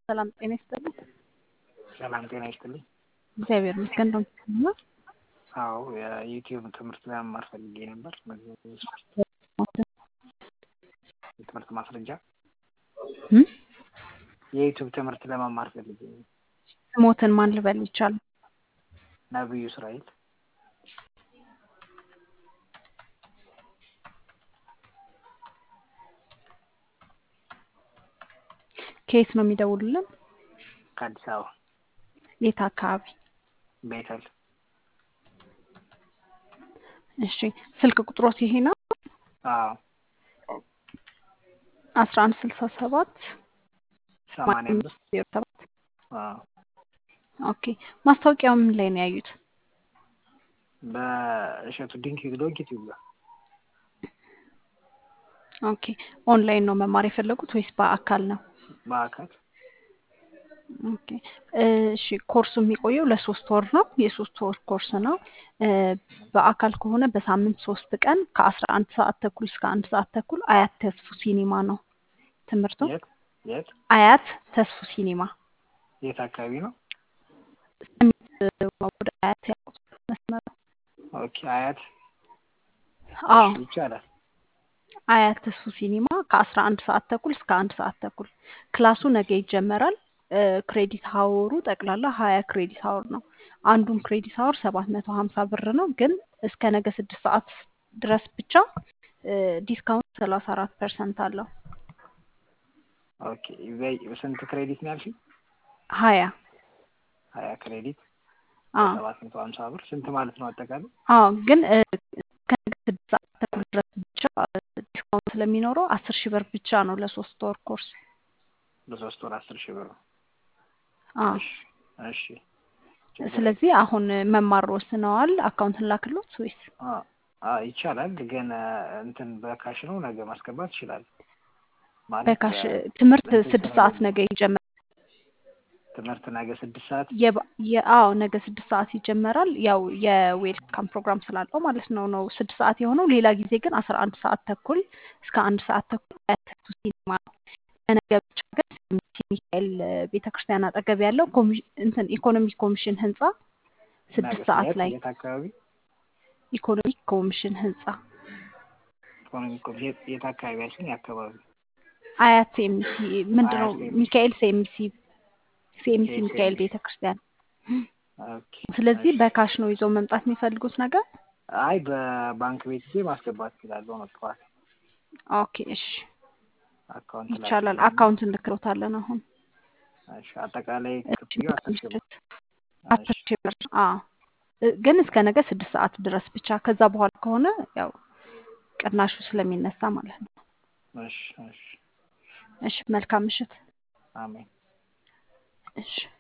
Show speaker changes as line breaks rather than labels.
ሰላም ጤና ይስጥልኝ።
ሰላም ጤና ይስጥልኝ።
እግዚአብሔር ይመስገን። ነው
አዎ የዩቲዩብ ትምህርት ለመማር ፈልጌ ነበር። የትምህርት ማስረጃ የዩቲዩብ ትምህርት ለመማር ፈልጌ ነው።
ስሞትን ማን ልበል ይቻላል?
ነብዩ እስራኤል
ከየት ነው የሚደውሉልን?
ከአዲስ አበባ
የት አካባቢ?
ቤተል
እሺ ስልክ ቁጥሮት ይሄ ነው?
አዎ
አስራ አንድ ስልሳ ሰባት
ሰማንያ አምስት
ዜሮ ሰባት
አዎ
ኦኬ ማስታወቂያው ምን ላይ ነው ያዩት?
በእሸቱ ድንክ ዶንክ ዩቲዩብ ጋር
ኦኬ ኦንላይን ነው መማር የፈለጉት ወይስ በአካል ነው?
በአካል
ኦኬ እሺ ኮርሱ የሚቆየው ለሶስት ወር ነው። የሶስት ወር ኮርስ ነው። በአካል ከሆነ በሳምንት ሶስት ቀን ከአስራ አንድ ሰዓት ተኩል እስከ አንድ ሰዓት ተኩል አያት ተስፉ ሲኒማ ነው ትምህርቱ።
የት የት
አያት ተስፉ ሲኒማ
የት አካባቢ ነው?
ወደ አያት ያውቁት መስመር
ኦኬ አያት
አዎ
እሺ፣ ይቻላል።
አያት ተስፉ ሲኒማ ከአስራ አንድ ሰዓት ተኩል እስከ አንድ ሰዓት ተኩል ክላሱ ነገ ይጀመራል። ክሬዲት ሀወሩ ጠቅላላ ሀያ ክሬዲት ሀወር ነው። አንዱን ክሬዲት ሀወር ሰባት መቶ ሀምሳ ብር ነው። ግን እስከ ነገ ስድስት ሰዓት ድረስ ብቻ ዲስካውንት ሰላሳ አራት ፐርሰንት አለው።
ኦኬ በይ- ስንት ክሬዲት ነው ያልሽኝ?
ሀያ
ሀያ ክሬዲት
አዎ
ሰባት መቶ ሀምሳ ብር ስንት ማለት ነው አጠቃላይ?
አዎ ግን እ፣ እስከ ነገ ስድስት ሰዓት ተኩል ድረስ ብቻ ዲስካውንት ስለሚኖረው አስር ሺህ ብር ብቻ ነው ለሶስት ወር ኮርስ።
በሶስት ወር አስር ሺህ ብር ነው።
አዎ
እሺ እሺ ችግር
ስለዚህ አሁን መማር ወስነዋል። አካውንትን ላክሎት ወይስ
አ- አ ይቻላል ግን አ፣ እንትን በካሽ ነው ነገ ማስገባት ይችላል ማለት
በካሽ
አ፣
ትምህርት
እንትን
ስድስት ሰዓት
ስለሌለ
ነገ ይጀመራል።
ትምህርት ነገ ስድስት ሰዓት
የባ- የ- አዎ ነገ ስድስት ሰዓት ይጀመራል። ያው የዌልካም ፕሮግራም ስላለው ማለት ነው ነው ስድስት ሰዓት የሆነው። ሌላ ጊዜ ግን አስራ አንድ ሰዓት ተኩል እስከ አንድ ሰዓት ተኩል አያተቱ ሲኒማ ነው። ለነገ ብቻ ግን ሰሚት ሚካኤል ቤተ ክርስቲያን አጠገብ ያለው ኮሚ- እንትን ኢኮኖሚ ኮሚሽን ህንፃ
ነገ
ስድስት ሰዓት
የት
ላይ
የት አካባቢ
ኢኮኖሚ ኮሚሽን ህንፃ
ኢኮኖሚ ኮ- የት የት አካባቢ ያልሽኝ አካባቢ
አያት ሴምሲ ምንድን ነው
አያት ሴምሲ
ሚካኤል ሴምሲ ሴምሲ
ሚካኤል
ሚካኤል
ሴምሲ
ቤተ ክርስቲያን።
ኦኬ
ስለዚህ
እሺ
በካሽ ነው ይዘው መምጣት የሚፈልጉት ነገር።
አይ በባንክ ቤት ጊዜ ማስገባት እችላለሁ ነው ጠዋት
ኦኬ እሺ
አካውንት
ይቻላል።
ላኪልኝ
አካውንት እንልክሎታለን አሁን
እሺ አጠቃላይ
እሺ
ክፍያው አስር ሺህ ብር
ምሽት አስር
እሺ
ሺህ ብር አዎ እ፣ ግን እስከ ነገ ስድስት ሰዓት ድረስ ብቻ። ከዛ በኋላ ከሆነ ያው ቅናሹ ስለሚነሳ ማለት ነው።
እሺ እሺ
እሺ መልካም ምሽት።
አሜን
እሺ